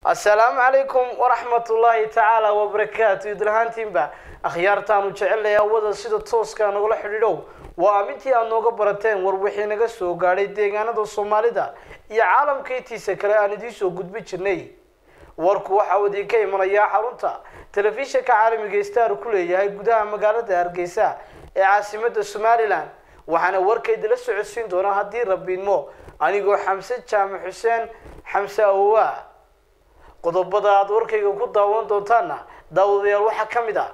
assalaamu calaykum waraxmatullaahi tacaala wabarakaatu idlahaantiinba akhyaartaanu jecelnay awada sida tooska nagula xidhiidhow waa amintii aad nooga barateen war wixii naga soo gaadhay deegaanada soomaalida iyo caalamka intiisa kale aan idiin soo gudbi jirnay warku waxa uu idinka imanayaa xarunta telefishinka caalamiga star ku leeyahay gudaha magaalada hargeysa ee caasimada somalilan waxaana warkaydila socodsiin doonaa haddii rabiinmo anigoo xamse jaamac xuseen xamse awowa qodobada aada warkayga ku daawan doontaana daawadayaal waxaa ka mid ah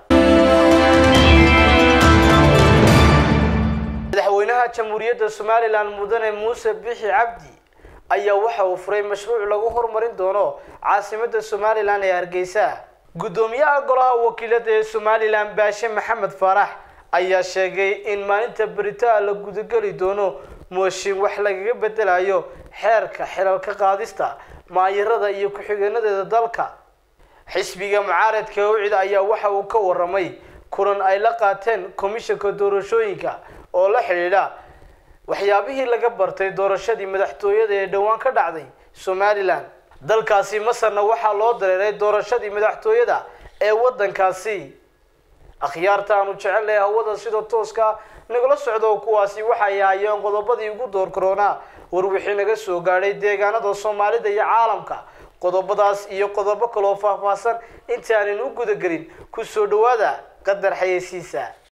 madaxweynaha jamhuuriyadda somalilan mudane muuse bixi cabdi ayaa waxa uu furay mashruuc lagu horumarin doono caasimada somalilan ee hargeysa guddoomiyaha golaha wakiilada ee somalilan baashe maxamed faarax ayaa sheegay in maalinta beritaa la gudageli doono mooshin wax lagaga bedelayo xeerka xilalka qaadista maayirada iyo ku-xigeenadeeda dalka xisbiga mucaaradka ucid ayaa waxa uu ka waramay kulan ay la qaateen komishanka doorashooyinka oo la xidhiidha waxyaabihii laga bartay doorashadii madaxtooyada ee dhowaan ka dhacday somalilan dalkaasi masarna waxaa loo dareeray doorashadii madaxtooyada ee waddankaasi akhyaarta aanu jecelnahay hawada sida tooska nagala socdo kuwaasi waxay ahaayeen qodobadii ugu door karoonaa war wixii naga soo gaadhay deegaanada soomaalida iyo caalamka qodobadaas iyo qodobo kaloo faahfaahsan intaanan u gudagelin ku soo dhawaada qadar xayeysiisa